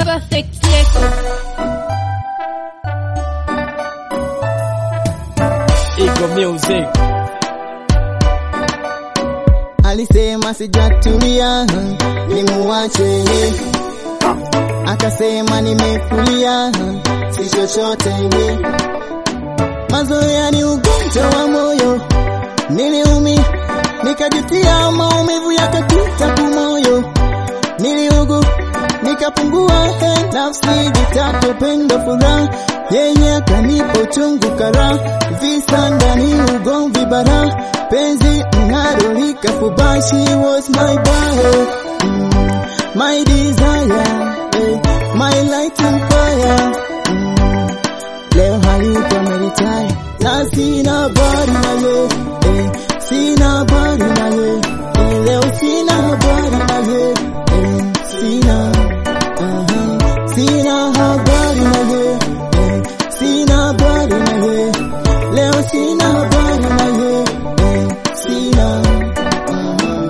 Perfect Record. Ego Music. Alisema sijatulia, nimuache akasema nimefulia, si chochote mazoea ni ugonjwa wa moyo, niliumi nikajutia, maumivu yakapita kumoyo, niliugu nikapungua, he, nafsi jitatu pendo furaha, yeye akanipa uchungu kara, visa ndani ugomvi bara, penzi mng'aro likafuba, she was my boy, mm, my desire, eh, my light and fire, mm, leo hayuko ameritaya na sina habari naye eh, sina habari naye eh, leo sina habari naye eh, sina aha, sina habari naye eh, sina habari naye leo sina habari naye eh, sina aha.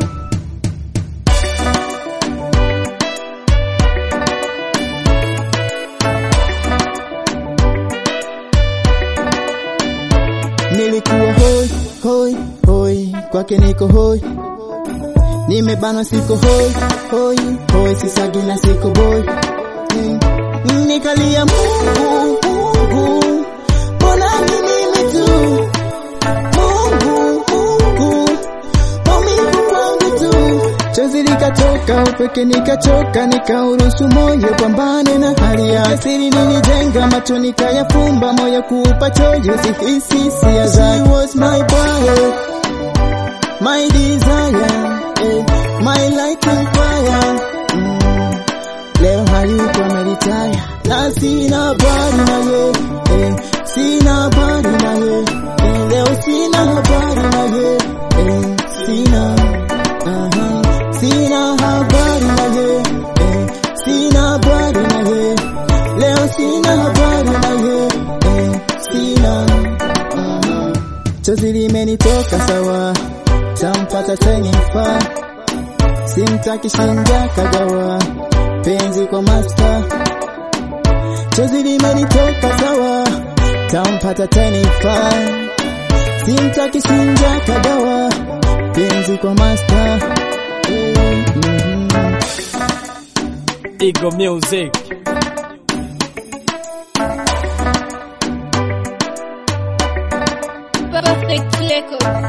Nilikuwa hoi hoi hoi, kwake niko hoi, nimebanwa siko hoi hoi hoi, sisagi na siko boy Mm. Nikalia Mungu Mungu, mbona ni mimi tu Mungu Mungu, maumivu wangu tu, chozi likatoka upeke, nikachoka, nikauruhusu moyo pambane na hali ya siri. Nilijenga macho nikayafumba, moyo kuupa choyo, sihisi hisia zake. She was my power, my desire, eh, my light and fire. Mm. Leo hayuko ameritaya na sina habari naye eh, sina habari naye eh, leo sina habari naye eh, sina aha, sina habari naye eh, sina habari naye leo sina habari naye eh, sina aha, chozi limenitoka sawa, tampata tenifaa simtaki shinja kagawa penzi kwa master chozi limenitoka sawa tampata tenifa simtaki shinja kagawa penzi kwa master Eh, mhm. Ego Music. Perfect Record.